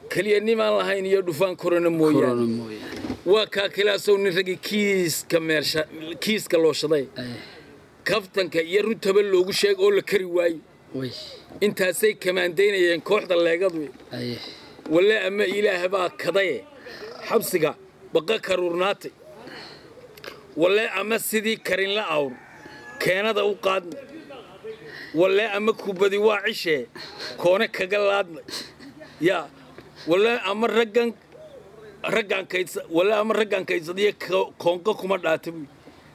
keliya nimaan lahayn iyo dhufaan korona korona mooyaane mooyaane waa kaa kilaasow nin raggii kiiska meersha kiiska looshaday Aye. kaftanka iyo runtaba loogu sheeg oo la kari waayo way intaasay kamaandaynayeen kooxda leegadu aye walle ama ilaah baa kadaye xabsiga baqa karuurnaatay walle ama sidii karinla awr keenada u qaadnay walle ama kubadi waa cishee koone kaga laadnay yaa walle ama raggan raggaan kaydsa walle ama raggaan kaydsadiyo ko- koonqa kuma dhaata buy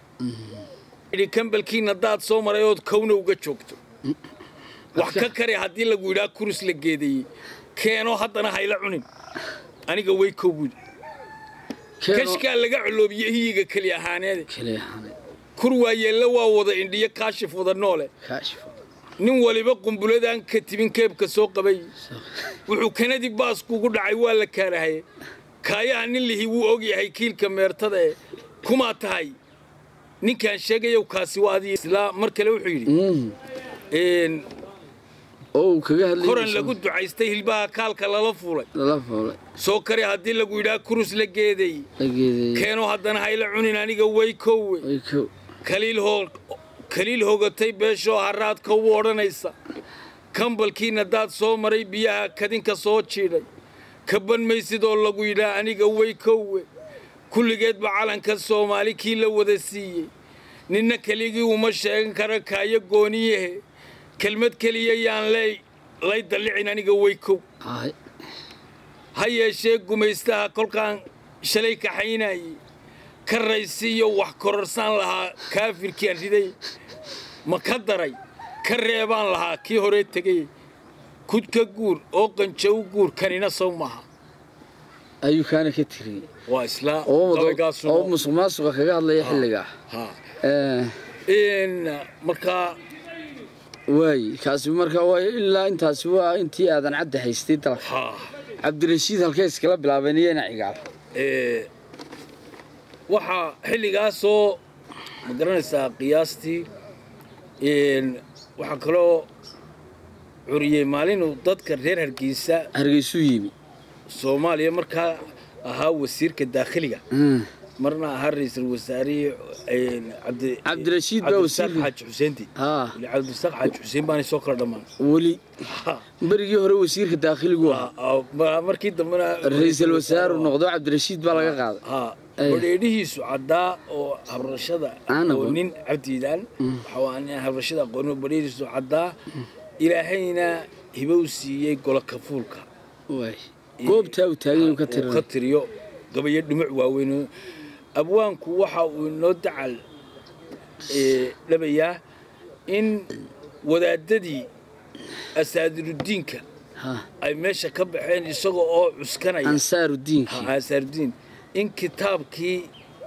idhi kambalkiina daad soo maray ood kowna uga joogto wax ka kari haddii lagu yidhaa kurus la geedeeyey keenoo haddana hayla cunin aniga way kow buudi keeno kashkaa laga coloobiye hiyiga keli ahaaneede kale ahane kur waayeella waa wada indhiyo kaashif wada noole kaashifo nin waliba qumbuladaan ka tibin keebka soo qabay wuxuu kanadii baaskuugu dhacay waa la kaarahaye kaayaha nin lihi wuu og yahay kiilka meertada ee kumaa tahay ninkaan sheegayow kaasi waa adii islaa mar kale wuxuu yidhi Mm. een, oo uu kaga hadlay koran lagu ducaystay hilbaha kaalka lala fuulay lala foolay soo kari haddii lagu yidhaa kurus la geeday la geedeeyey keenoo haddana hayla cunin aniga way kowe way ko kaliil hoo kaliil hogatay beeshoo haraadka u odhanaysa kambalkiina daad soo maray biyaha kadinka soo jiidhay kaban maysid oo lagu yidhaa aniga way kowe kulligeedba calanka soomaali kii la wada siiyey ninna keligii uma sheegan kara kaayo gooniyahe kelmad keliya yaan lay lay dallicin aniga way kow ahay ha yeeshee gumaystaha kolkaan shalay kaxaynayey ka raysiiyo wax kororsaan lahaa kaafirkian riday ma ka daray ka reebaan lahaa kii horee tegay kudka guur oo qanjow guur kanina sow maaha ayuu kaana ka tiriyey waa islaa oo wada- oo gabaygaasuna musuq maasuqa kaga hadlaya xilligaa ha Eh, in markaa waay kaasi marka waay ilaa intaasi waa intii aadan cadda haystay dalka ha cabdirashiid halkee iskala bilaabeen iyana cigaal ee, waxaa xilligaasoo ma garanaysaa qiyaastii een, waxaa kaloo curiyey maalinuu dadka reer hargeysa hargeysuu yimi soomaaliya markaa ahaa wasiirka daakhiliga Mm. marna ahaa ra-iisul wasaarihii een, cabdi- Cabdirashiid baa cabdirasaaq wasiir- xaaji xuseenti haa Weli cabdirasaaq xaaji xuseen baanay soo kala dhammaan weli berigii hore wasiirka daakhiligu ahaa Ma- markii dambena ra-iisul wasaaru noqdo cabdirashiid baa laga qaaday haa Ay. badheedhihiisu caddaa oo habrashada Aan aqoon. aqoonin cabdiidaan waxa waa nin habrashada aqoonin oo badheedhiisu caddaa ilaahayna hibow siiyey golo kafuulka waay goobtaa uu taagan uu ka uu ka tirinay tiriyo gabayo dhumuc waaweyn abwaanku waxa uu inoo dacal ee, dhabayaa in wadaadadii asaadiruddiinka ha ay meesha ka baxeen isaga oo cuskanaya ansaaru diinkii asaarudiin in kitaabkii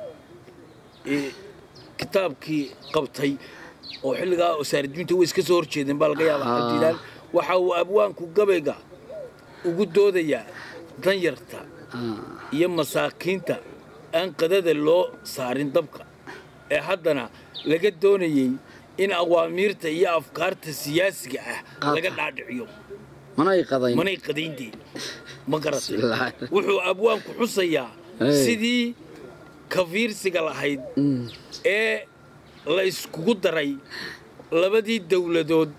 ee, kitaabkii qabtay oo xilligaa asaarudiinta way iska soo horjeedeen baa laga yaabaa Ah. cabdiilaan waxa uu abwaanku gabayga ugu doodayaa danyarta Ah, iyo masaakiinta aan qadada loo saarin dabka ee haddana laga doonayey in awaamiirta iyo afkaarta siyaasiga ah Qaata. laga dhaadhiciyo manay qadayn manay qadaynteen ma garatay Bismillaahi. wuxuu abwaanku xusayaa Hey. sidii kafiirsiga lahayd Mm. ee la iskugu daray labadii dowladood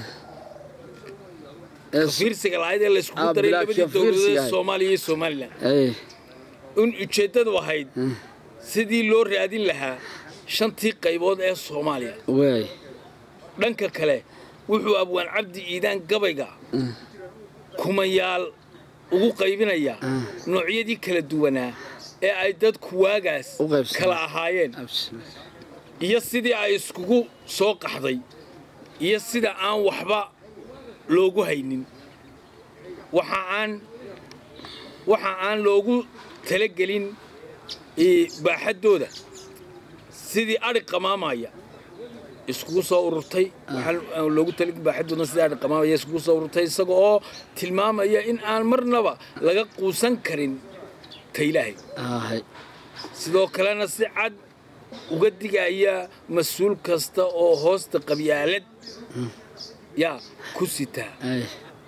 Ee, kafiirsiga lahayd ee la iskugu Ah, daray bilaa labadii kafiirsiga dowladood ee ahayd. soomaaliya iyo somalilan ay, in ujeeddadu ahayd sidii loo raadin lahaa shantii qaybood ee soomaaliya waay dhanka kale wuxuu abwaan cabdi iidaan gabayga kumayaal ugu qaybinayaa noocyadii kala duwanaa ee ay dadku waagaas U qaybsadeen. kala ahaayeen Absolute. iyo sidii ay iskugu soo qaxday iyo sida aan waxba loogu haynin waxa aan waxa aan loogu talagelin ee, baaxaddooda sidii adhi qamaamaya iskugu soo ururtay waxaan aan loogu talagelin baaxaddooda sidii adhi qamaamaya iskugu soo ururtay isaga oo tilmaamaya in aan marnaba laga quusan karin ta ilaahay Ahay. sidoo kalena si cad uga digaya mas-uul kasta oo hoosta qabyaalad yaa ku sitaa Ay.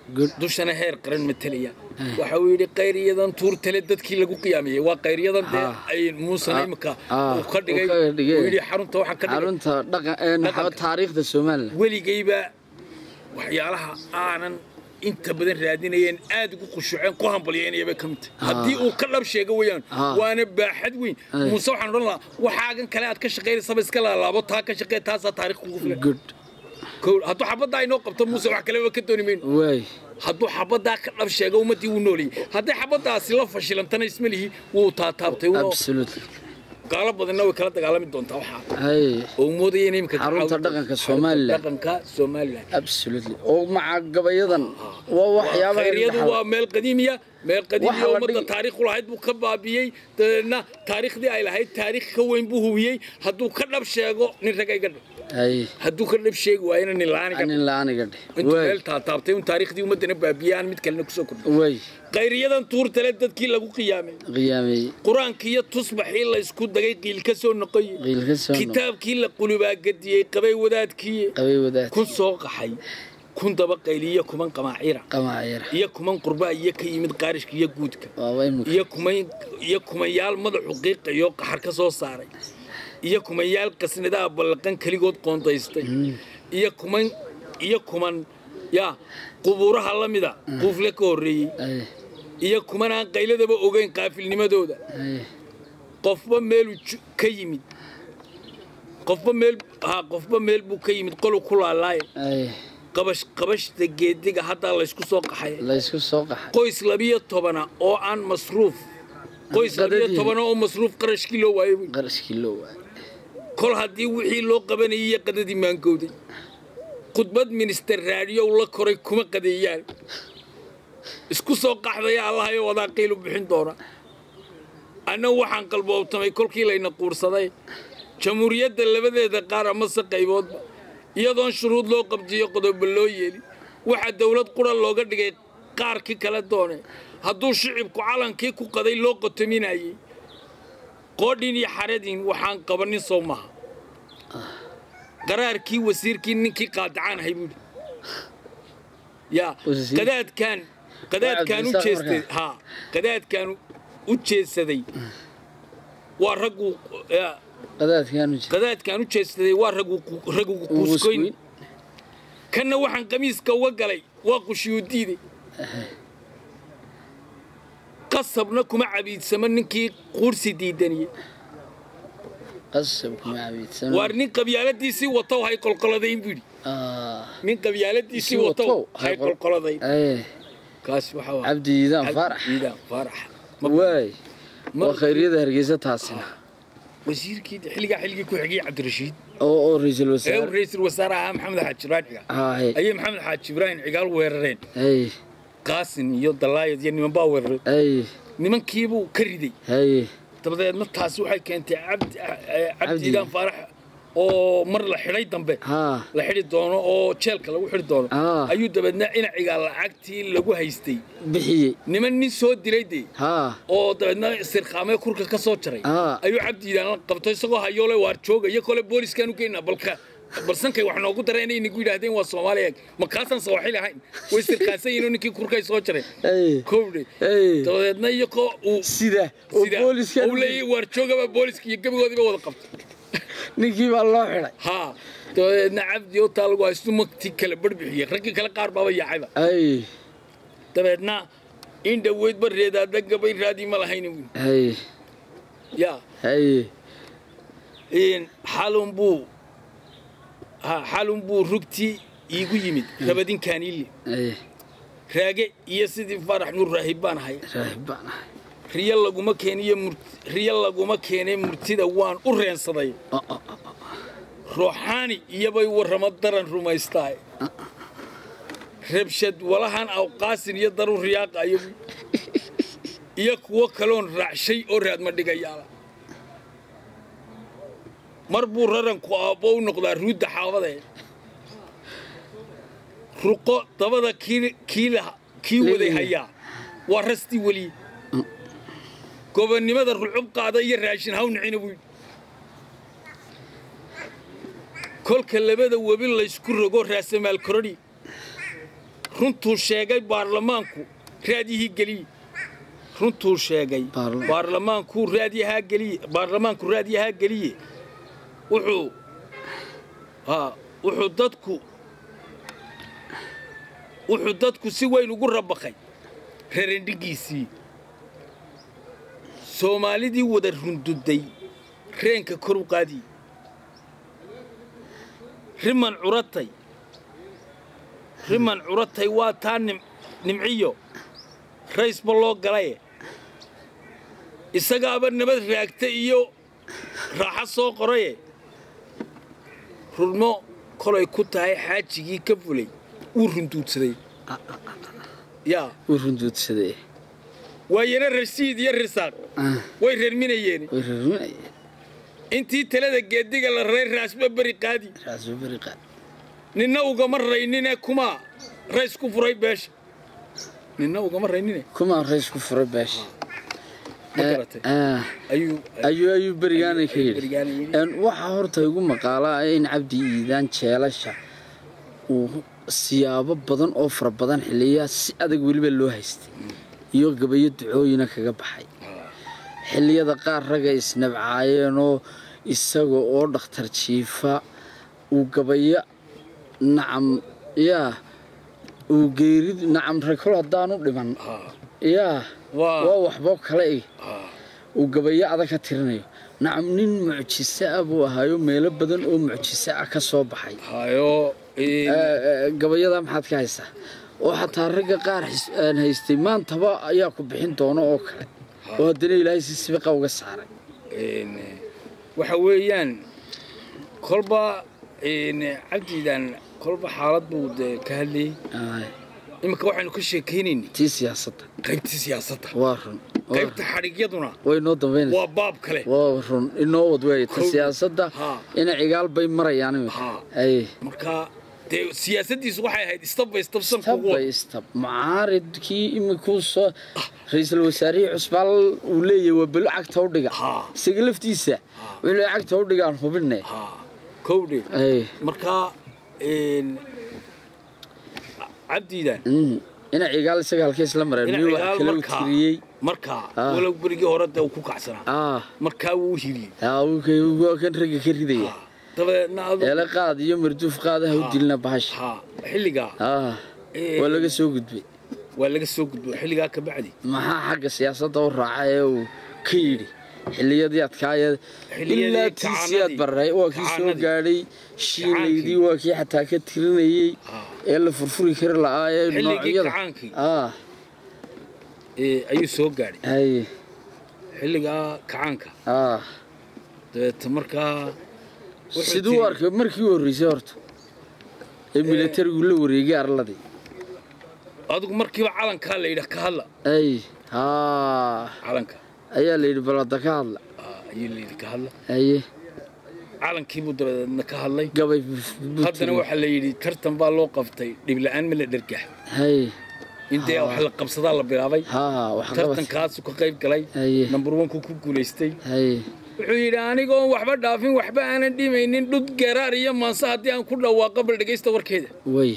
good dushana heer qaran matalaya waxa uu yidhi qayriyadan tuurtale dadkii lagu qiyaamiyey waa qayriyadan dee Ah. ay muusana Ah. imika Ah. uu ka dhigay Uu ka dhigay. uu yidhi xarunta waxa ka dhigay xarunta dhaqan ee maxaa taariikhda Soomaaliland weligayba waxyaalaha aanan inta badan raadinayeen aad ugu khushuuceen ku hambalyeynaya bay ka mid tahay haddii uu ka dhab sheego weeyaan Ah. waana baaxad weyn Ay. muuse waxaan odhan lahaa waxaagan kale aad ka shaqaynaysaba iska laalaabo taa ka shaqee taasaa taariikh kugu filan good Kow, hadduu xabaddaa inoo qabto muuse wax kaleba ka dooni mayno way hadduu xabaddaa ka dhab sheego ummaddii wuu noolayay hadday xabaddaasi la fashilantana isma lihi wuu taataabtay wuuna- absolutely gaalo badanna way kala dagaalami doontaa waxaa hay oo moodaya inay imika Xarunta caawin- dhaqanka Xarunta Somaliland. dhaqanka Somaliland absolutely oo maca gabayadan waa waxyaabaha khayriyadu waa meel qadiimiya meel qadiimiya Waxa la ummadda dhigi- taariikh u lahayd buu ka baabiyey dabeedna taariikhdii ay lahayd taariikh ka weyn buu hubiyey hadduu ka dhab sheego nin rag ay gadha hay hadduu ka dhab sheegi waayna nin la-aan gadha anin la'aaniga dheh intuu way meel taataabtay un taariikhdii ummaddana baabiyey aan mid kalena kusoo kordhin way khayriyadan tuurtale dadkii lagu qiyaamay qiyaamay qur-aankii iyo tusbaxii la isku dagay qiil ka soo noqoye qiilka soo noqo kitaabkii la qulubaa gadiyey qabay wadaadkii qabay wadaad kun soo qaxay kun daba qayliyo kuman qamaacira qamaacira iyo kuman qurbaa iyo ka yimid qaarishka iyo guudka waaba imika iyo kuman iyo kumanyaal madaxu qiiqayo qaxar ka soo saaray iyo kumanyaal qasnadaha ballaqan keligood qoondaystay iyo kuman iyo kuman yaa qubuuraha la mida quufle ka horreeyey ay iyo kuman aan qayladaba ogeyn qaafilnimadooda ay qofba meeluu ju- ka yimid qofba meel ha qofba meel buu ka yimid qolu ku laalaaye ay qabash qabashda geediga haddaa laysku soo qaxay la isku soo qaxay qoys labiyo tobana oo aan masruuf qoys labiyo Qadadii. tobana oo masruuf qarashkii loo waayay wey. qarashkii loo waayay kol haddii wixii loo qabanayay iyo qadadii maangowday khudbad minister raadiyow la koray kuma qadeeyaan isku soo qaxdaya allahayo wadaa qiilu bixin doona anna waxaan qalboobtamay kolkii layna quursaday jamhuuriyadda labadeeda qaar amase qayboodba iyadoon shuruud loo qabjiyo qodobo loo yeelin waxaa dowlad qura looga dhigay qaarkii kala doone hadduu shicibku calankii ku qaday loo qotominayay qoodhin iyo xaradin waxaan qabanin soo maaha qaraarkii wasiirkii ninkii qaadacaan ahay buuhi yaa Wasiir? qadaadkaan qadaadkaan u Cabdirasaaq jeestay markaa. haa qadaadkaan u jeedsaday waa raggu yaa, qadaadkaan u jira qadaadkaan u jeedsaday waa raggu raggu quuskoyn Quuskoyn. kanna waxaan qamiiska uga galay waa qushiyuu diiday qasabna kuma cabiidsamo ninkii quursi diidaniyey qasab kuma cabiidsan waar nin qabyaaladiisii watow hay qolqoladayn buu yidhi ah nin qabyaaladiisii Sii watow watow, hay hay qol- qolqoladayn ay kaas waxa waa cabdi iidaan faarax ciidaan faarax waay Ma- waa khayriyada hargeysa taasina wasiirkii xilligaa xilligii ku xigay cabdirashiid oo oo ra'iisul ee uu wasaare ra'iisul wasaare ahaa maxamed xaaji ibraahim cigaal hay ayay maxamed xaaji ibraahim cigaal weerareen ay qaasin iyo dalaayad iyo niman baa weeraray ay nimankiibuu ka riday hay dabadeedna taasi waxay keentay cabdi eh, Cabdi. cabdiidaan faarax oo mar la xidhay dambe ha la xidhi doono oo jeelka lagu xidhi doono Ah. ayuu dabeedna dhinacigaa lacagtii lagu haystay bixiyey niman nin soo dilay dee ha oo dabeedna sirqaamee kurka ka soo jaray Ah. ayuu cabdiidaan la qabto isagoo hayoole waar jooga iyo kole booliskaan u geynaa balka balsankay wax noogu dareen inay nagu yidhaahdeen waa soomaaliya ma kaasaan sooxili ahayn way sirqaansan yihiin oo ninkii kurkay soo jareen ay kowdhe ay dabadeedna iyakoo uu sida oo sida booliska uu leeyahay waar joogaba booliska iyo gebigoodiiba wada qabtay ninkii baa loo xidhay haa dabadeedna cabdi oo taa lagu haystu magtii kale barbixiyey raggii kale qaar baaba yaacayba ay dabeedna in dhoweydba reedaada gabay raadii ma lahayna wiil ay yaa ay in xalun buu ha xalun buu rugtii iigu yimid rabadinkaaniili ay raage iyo sidii farax nuur raahib baan ahay raahib baan ahay riyo laguma keeniyo mur- riyo laguma keenay murtida waan u reensaday Oh, oh, oh. ruuxaani iyobay warramo daran rumaystaay rabshad walahan awqaasin iyo daru riyaaqayo iyo kuwo kaloon raacshay oo raadma dhigayaala mar buu raranku aabbo u noqdaa ruudda xaabadee ruqo dabada kii kii laha- kii waday hayaa waa rastii weliye gobonnimada rucub qaada iyo raashin hawnicina buu yidhi kolka labada webi laysku rogo raasamaal korodhi runtuu sheegay baarlamaanku raadiyihii geliye runtuu sheegay Baarla- baarlamaanku raadiyahaa geliye baarlamaanku raadiyahaa geliye wuxuu haa wuxuu dadku wuxuu dadku si weyn ugu rabaqay rarandhigiisii soomaalidii wada runduday reenka kor u qaadiye riman curatay riman curatay waa taa nim nimciyo raysba loo galaye isagaaba nabad raagta iyo raaxo soo qoraye rurmo kolay ku tahay xaajigii ka fulay wuu runduudsaday yaa wuu runduudsaday waayana rashiid iyo risaaq Ah, way reerminayeen way rarminayeen intii talada geediga la raray raasba beri qaadi raasba beri qaad ninna ugama raynine kumaa rays ku furay beesha ninna ugama raynine kumaa rays ku furay beesha ma garatay Ah, ayuu ayuu ayuu berigaana ka ayuu yidhi berigaana yidhi. Een, waxaa horta igu maqaalaa in cabdi iidaan jeelasha uu siyaabo badan oo fara badan xiliyaa si adag weliba loo haystay iyo gabayo ducooyina kaga baxay xilliyada qaar ragga isnabcaayeenoo isaga oo dhakhtar jiifa uu gabayo nacam yaa uu geerid nacam rakol haddaanu dhiman Haa, yaa waa waa waxboo kale ig haa, uu gabayo adag ka tirinayo nacam nin mucjise ah buu ahaayo meelo badan oo mucjise ah ka soo baxay hayo Ee, ee, gabayada maxaad ka haysaa oo xataa ragga qaar xis- aan haystay maantaba ayaa ku bixin doono oo kale oo haddana ilaahay si sibiqa uga saaray een, waxa weeyaan kolba een, cabdiidan kolba xaalad buu dee ka hadlayey Aay, iminka waxaynu ka sheekaynaynay tii siyaasadda qaybtii siyaasadda waa run waa qaybta run. xadhigyaduna way noo dambaynaysa waa baab kale waa run inoo wad weeye ta Kow- siyaasadda Haa. ina cigaal bay marayaan imika Haa. ay marka dee siyaasaddiisu waxay ahayd istabba istabsan stab kugu by stab mucaaridkii imikuu soo ra-iisul wasaarihii cusbaal uu leeyahay waa belo cagta u dhiga Haa. isaga laftiisa wuxuu leeyahay cagta u dhigaan hubinne haa kowdhe ay marka een, cabdiidan Mm. ina cigaal isaga halkees la mareen ina miyuu wax cigaal kale u markaa tiriyey markaa Ah. walow berigii hore dee uu ku kacsanaa ah markaa wuu u hiliyey yaa wuu ka- waa kan ragga ka ridaya Ah, dabadeedna adu eele qaad iyo marduuf qaadaha u dilna bahasha haa xilligaa ah Ee, waa laga soo gudbay waa laga soo gudbo xilligaa ka bacdi maxaa xagga siyaasadda u raaca ee uu ka yidhi xilliyadii adkaaya Xilliyadii ilaa tiisiyaad kacaanadii. baray waa kii soo Kacaanadii. gaadhay shiilaydii waa kii xataa ka tirinayey Ah. ee la furfuri kari la'aa ee Xilligii noocyada kacaankii. ah ee, ayuu soo gaadhay haye xilligaa kacaanka ah dabeeta markaa wuxuu siduu tiri- arkay markii u horreysay horta ee militarigu la wareegay arladii adigu markiiba calankaa la yidhi ka hadla ay haa calanka ayaa la yidhi balada ka hadla Ah, ayuu la yidhi ka hadla haye calankiibuu dabadeedna ka hadlay gabay haddana waxaa la yidhi tartan baa loo qabtay dhibla'aan ma la dhergax haye in dee wax la qabsadaa la bilaabay haa wax qabad tartankaasu ka qayb galay Haye. number onku ku guulaystay haye wuxuu yidhi anigoon waxba dhaafin waxba aanan dhimaynin dhud garaar iyo maanse haddii aan ku dhawaaqo bal dhegaysta warkeeda way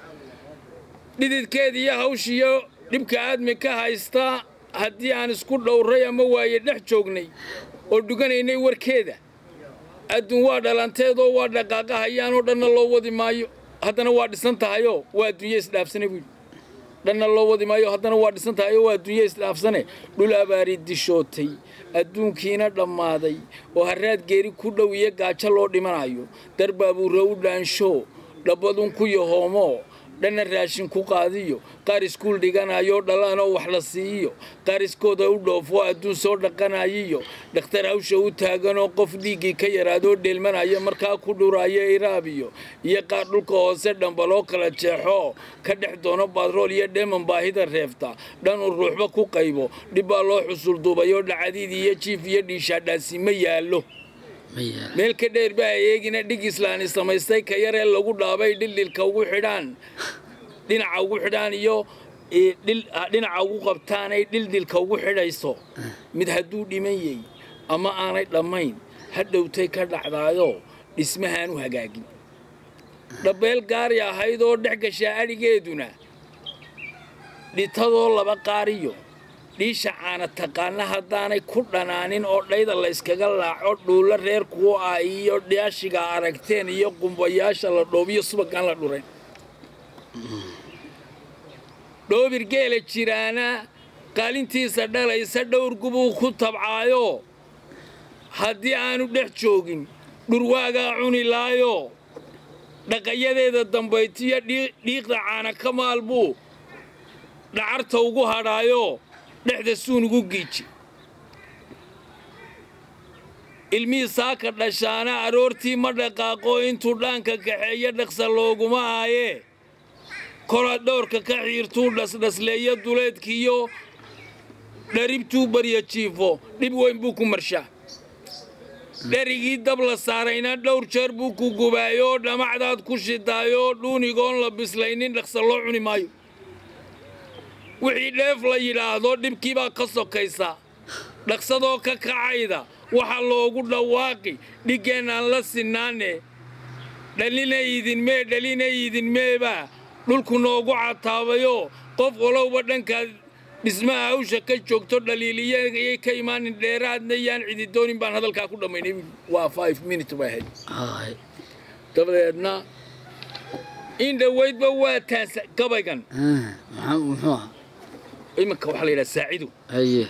dhididkeeda iyo hawshiyo dhibka aadmi ka haysta haddii aan isku dhowray ama waaye dhex joognay oo dhuganaynay warkeeda adduun waa dhalanteedoo waa dhaqaaqahayaanoo dhanna loo wadi maayo haddana waa dhisan tahayoo waa adduunye isdhaafsane buu yidhi dhanna loo wadi maayo haddana waa dhisan tahayoo waa adduunye isdhaafsane dhul abaari dishootay adduunkiina dhammaaday oo harraad geeri ku dhow iyo gaajo loo dhimanayo darbaabuure u dhaansho dhabbadun ku yahoomo dhanna raashin ku qaadiyo qaar iskuul dhiganayo dhalaanoo wax la siiyo qaar iskooda u dhoofo adduun soo dhaqanayiyo dhakhtar hawsha u taaganoo qof dhiiggii ka yaraadoo dheelmanayo markaa ku dhuraayo iraabiyo iyo qaar dhulka hoose dhambaloo kala jeexo ka dhex doono baadrool iyo dheeman baahida reefta dhan uu ruuxba ku qaybo dhib baa loo xusul duubayoo dhacadiid iyo jiif iyo dhiishaadhaasi ma yaallo ma yaala meel ka dheer baa eegina dhig islaani samaystay ka yaree lagu dhaabay dhildhilka ugu xidhaan dhinaca ugu xidhaan iyo ee, dhil- ah, dhinaca ugu qabtaanay dhildhilka ugu xidhayso mid hadduu dhiman yey ama aanay dhammayn ha dhowtay ka dhacdaayo dhismahaan u hagaagin dhabbeel gaari ahayd oo dhex gashaa adhigeeduna dhitadoo laba qaariyo dhiisha caana taqaana haddaanay ku dhanaanin oo dhayda la yskaga laaco dhuulla reer kuwo ah iyo dhaashiga aragteen iyo qumbayaasha la dhoobiyo subagaan la dhurayn dhoobir geela jiraana qaalintiisa dhalaysa dhowr gubuu ku tabcaayo haddii aanu dhex joogin dhurwaagaa cuni laayo dhaqayadeeda dambaytiyo dhiiqda caana ka maal buu dhacarta ugu hadhaayo dhexda suun ugu giiji ilmihii saaka dhashaana aroortii ma dhaqaaqo intuu dhaanka kaxeeyo dhaqsa looguma aayee kolaad dhowrka ka xiirtuu dhasdhasleeyo duleedkiiyo dharibtuu barya jiifo dhib weyn buu ku marshaa dherigii dab la saarayna dhowr jeer buu ku gubaayoo dhamacdaad ku shidaayoo dhuunigoon la bislaynin dhaqsa loo cuni maayo wixii dheef la yidhaahdo dhibkiibaa ka sokaysa dhaqsadoo ka kacayda waxaa loogu dhawaaqi dhiggeenaan la sinaane dhalina idinmee dhalina idinmeebaa dhulku noogu cataabayoo qof walowba dhankaad dhismaha hawsha ka joogto dhaliiliyayay ka imaanin dheeraadna yaan cididoonin baan hadalkaa ku dhammaynay waa five minute bay ahayd Haay. dabadeedna in dhowaydba waa taansa gabaygan Ah, maxaa muxuu ahaa iminka waxaa la yidhaha saacidu haye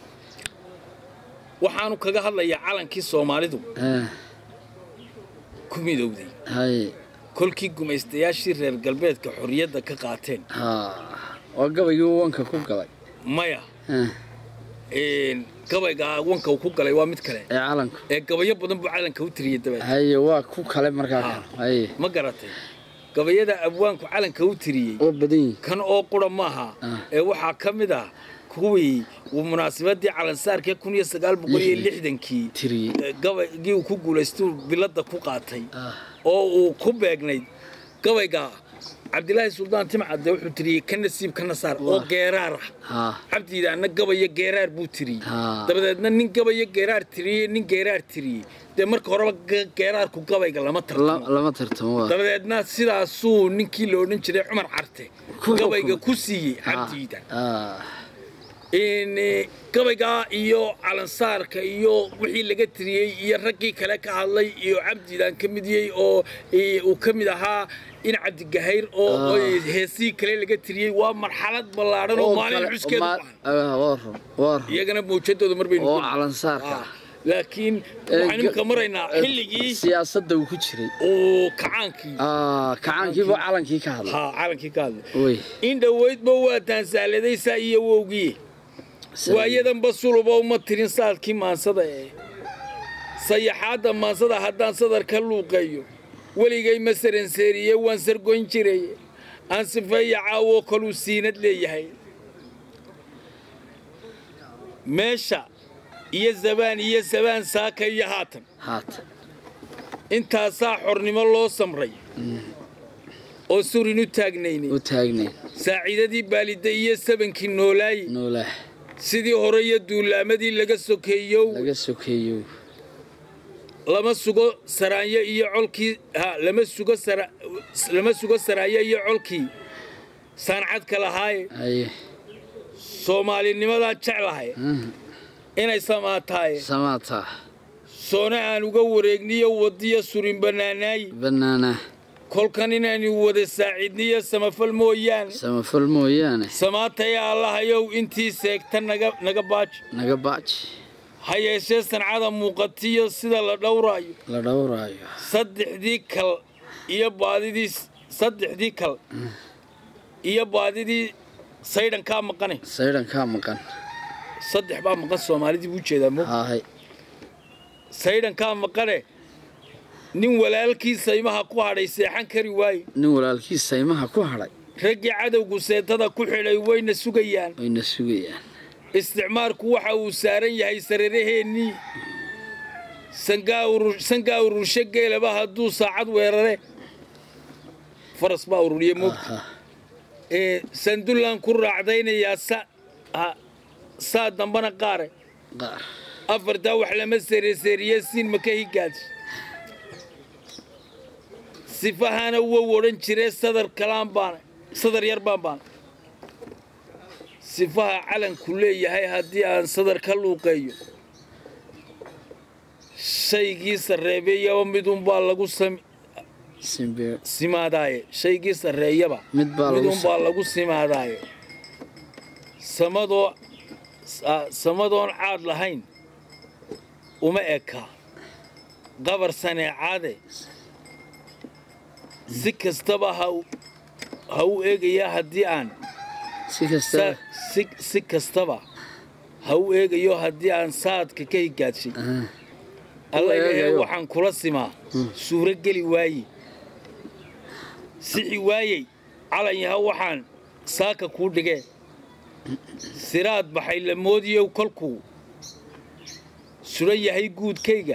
waxaanu kaga hadlayaa calankii soomaalidu ah, ku midowday haye kolkii gumaystayaashii reer galbeedka xorriyadda ka qaateen ha waa gabaygii uu wanka ku galay maya Ah, een, gabayga wanka uu ku galay waa mid kale ee calanku ee gabayo badan buu calanka u tiriyey dabeed haye waa ku kale markaa kan haye ma garatay gabayada abwaanku calanka u tiriyey oo badan yihin kan oo qura maaha Ah. ee waxaa ka mid ah kuwii uu munaasabadii calansaarkee kun iyo sagaal boqol iyo lixdankii tiriyey ee gabaygii uu ku guulaystuu biladda ku qaatay Ah, oo uu ku beegnayd gabayga cabdilaahi suldaan timcadde wuxuu tiriyey ka nasiib ka nasaar oo Wah. geeraar ah ha cabdiidaana gabaya geeraar buu tiriyey Ah. dabadeedna nin gabaya geeraar tiriyey nin geeraar tiriyey dee marka horeba ge- geeraarku gabayga lama la- tartamo lama tartamo waa dabadeedna sidaasuu ninkii la odhan jiray cumar carte Ku gabayga xukumay. ku siiyey Ah, cabdiidan ah, in eh, gabaygaa iyo calansaarka iyo wixii laga tiriyey iyo raggii kale ka hadlay iyo cabdiidan ka midiyey oo eh, uu ka mid ahaa in cabdigahayr oo Ah. oo heesihii kale laga tiriyey waa marxalad ballaadhan oo oo maalin kale- xuskeedu ma- baahan ah, waa run waa run iyagana mawjadooda mar baynu oo ku- calansaarka Ah, laakiin Eh, waxaan imika ga- maraynaa eh, xilligii siyaasadda uu ku jiray uu kacaankii Ah, kacaankiibu calankii ka hadlay ha calankii ka hadlay wey in dhowaydba waa taansaaladay iyo wowgii waayadanba suluba uma tirin saadkii maansada ee sayaxaadda maansada haddaan sadar ka luuqeeyo weligay ma saranseeriye waan sargoyn jiray aan sifeeya caawoo kaluu siinad leeyahay meesha iyo zabaan iyo sabaan saaka iyo haatan haatan intaasaa xornimo loo samray oo surin u taagnaynay u taagnayn saaciidadii baalidda iyo sabankii noolaaye noolaah sidii hore iyo duulaamadii laga sokeeyow laga sokeeyo lama sugo saraanyo iyo colkii ha lama sugo sara lama sugo saraanyo iyo colkii saancadka lahaaye haye soomaalinimadaan jeclahay ah, inay samaataaye samaataa soona aan uga wareegniyo wadiyo surin bannaanaaye banaana kolkan inaanu wada saaciidniyo samafal mooyaane samafal mooyaane samaataya allahayow intii seegta naga naga baaji naga baaji ha yeeshee sancada muuqatiyo sida la dhowraayo la dhowraayo saddexdii kal iyo baadidii saddexdii kal iyo baadidii saydhankaa maqane saydhankaa maqan saddex baa maqan soomaalidii buu jeedaa mo haahay saydhankaa maqane nin walaalkii saymaha ku hadhay seexan kari waaye nin walaalkiis saymaha ku hadhay raggii cadowgu seetada ku xidhay wayna sugayaan wayna sugayaan isticmaarku waxa uu saaran yahay sararaheennii sangaa urur- sangaa ururshe geelaba hadduu saacad weerare faras baa ururiye moogta Aha, ee sandullaan ku raacdaynayaa sa ha- saa dambana qaare qaar afartaa wax lama sereseeriye siin maka higaad sifahana wow odhan jiree sadar kalaan baana sadar yar baan baana sifaha calanku leeyahay haddii aan sadar ka luuqeeyo shaygii sarreebeeyaba midunbaa lagu sami simbeer simaadaaye shaygii sarreeyaba Mid baa lagu midunbaa lagu simaadaaye samadoo sa- samadoon caad lahayn uma eka qabar saneecaade si kastaba ha u- ha u eegayaa haddii aan si kasta sa- si, si kastaba ha u eegayo haddii aan saadka ka higaadshay Ah, alla ilaahay eegayo. waxaan kula simaa suuro geli waaye sixi waayey calan yaha waxaan saaka kuu dhigee siraad baxay la moodiyow kolkuu suran yahay guudkayga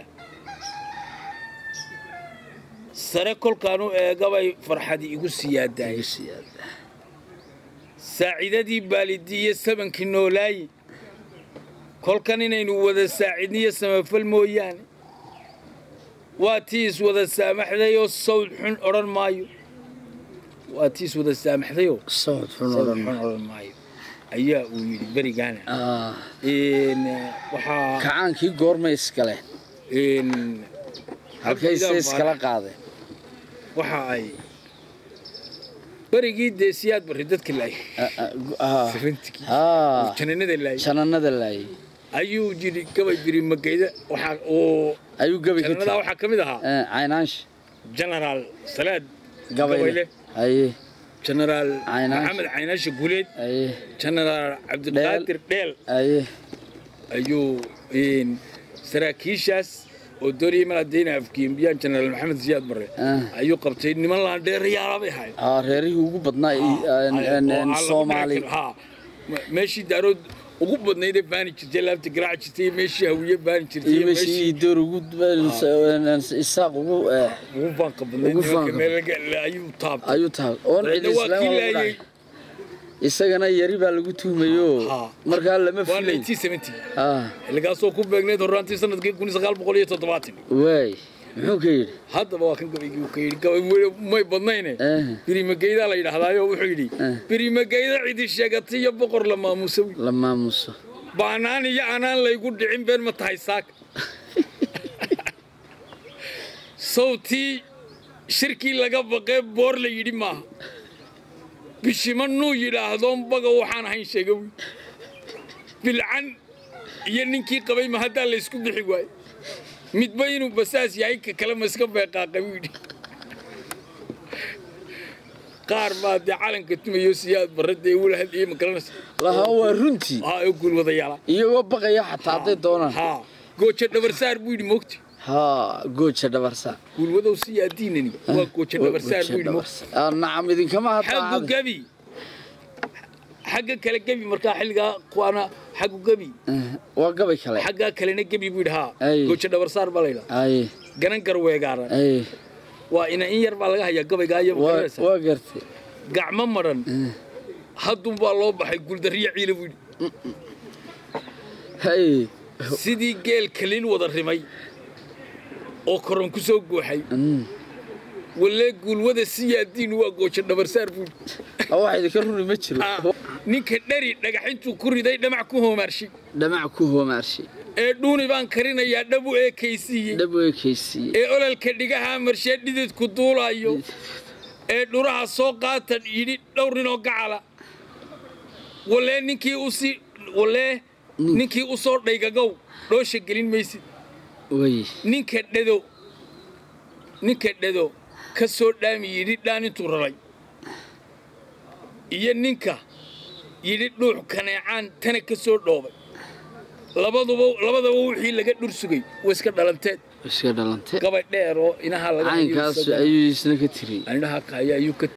sare kolkaan u eegabay farxadi igu siyaadaayay igu siyaada. saacidadii baalidiiyo sabankii noolaayi kolkan inaynu wada saacidniyo samafal mooyaane waa tii is wada saamaxdayoo sawd xun odhan maayo waa tii is wada saamaxdayoo socod xun sawd odhan xun odhan maayo ayaa uu yidhi berigaana Ah, Een, waxaa kacaankii goormay iskale een, halkayse Abdiidan iskala Faarax qaadeen waxa ay berigii dee siyaad barri dadka laayay Ah, ah, gu- ah, safantigii ah, jananada laayay jananada laayay ayuu jiri gabay jiri magayda waxaa oo ayuu gabi ka jananadaa tegey waxaa ka mid ahaa Eh, caynaash genaraal salaad gabayle gabayle haye genaraal Caynaash. maxamed caynaashe guleed haye genaraal cabdiqaadir dheel haye ayuu een, saraakiishaas oo doonayay mal haddayna afkiimbiyaan genaraal maxamed siyaad barre Ah. ayuu qabtay niman laandheerayaala bay ahayd Ah, reerihii ugu badnaa i- Ah, en- en- oo en aan lagu soomaali dhici karin. Ha. Me- meeshii daarood ugu badnaydee baani jirtay laabta garaaci jirtay iyo meeshii hawiye baani jirtay iyo iyo meeshii meeshii door ugu en- en- isaaq ugu eh, ugu faanka badnayd Ugu nimanka faanka meel laga- ayuu taabtay ayuu tahay oon cid Dabeedna waa islaam kii ugu laayay dhacay. isagana yari baa lagu tuhmayo Ha. markaa lama waa filay 1970 Ah, xilligaasoo ku beegneyd horraantii sanadkii kun iyo sagaal boqol iyo toddobaatan waay muxuu ka yidhi haddaba waa kan gabaygii uu ka yidhi gabay may- may badnayne Eh. birimageydaa la yidhaahdaayo wuxuu yidhi Eh. birimageyda cidi sheegatay iyo boqor la maamusa wy la maamuso baanaan iyo anaan laygu dhicin been ma tahay saaka sawtii shirkii laga baqee boor la yidhi maaha bishima nuu yidhaahdoon baga waxaan ahayn sheega wy bilcan iyo ninkii qabay ma haddaa laysku bixi waayo midba inuu basaas yahay ka kale ma iska beeqaaqay buu yidhi qaar baa dee calanka tumayo siyaad barre dee wula hadlayay ma garanaysa lahaa waa runtii haa ee guulwadayaala iyagoo baqaya xataa hadday doonaan haa gooja dhabarsaar buu yidhi moogti haa gooja dhabarsa guulwadow siyaa diinani waa gooja dhabarsaar buu yidhi moogti Ah, nacam idinkama xaggu hadda gebi xagga kale gebi markaa xilligaa kuwaana xaggu gebi waa gabay kale xaggaa kalena gebi buu yidhi haa Ay. gooja dhabarsaar baa layidhaha ay ganan garweegaaran ay waa ina in yar baa laga hayaa gabaygaa iyo waa magaraysa waa gartay gacmo madhan haddun baa loo baxay guuldarriya ciila buu yidhi hay sidii geel kaliil wada rimay oo koron ku soo gooxay Mm. walee guulwada siyaa diin waa gooja dhabarsaar buu yidhi Ah, wax idinka runi ma jiro Ah, ninka dheri dhagaxintuu ku riday dhamac ku hoomaarshay dhamac ku hoomaarshay ee dhuuni baan karinayaa dhabu eekaysiiyey dhab u ekaysiiye ee ololka dhigahaa marshee dhididku duulaayo ee dhuraha soo qaatan yidhi dhowr ninoo gacala walee ninkii usii walee ninkii u soo dhaygagow dhoosha gelin maysid way ninka dhado ninka dhado ka soo dhaami yidhi dhaan intuu raray iyo ninka yidhi dhuux kaneecaan tana ka soo dhoobay labaduba labadaba wixii laga dhur sugay way iska dhalanteed iska dhalantay gabay dheer oo inaha laga hayo caynkaas isaga- ayuu isna ka tiri indhaha kaya ayuu ka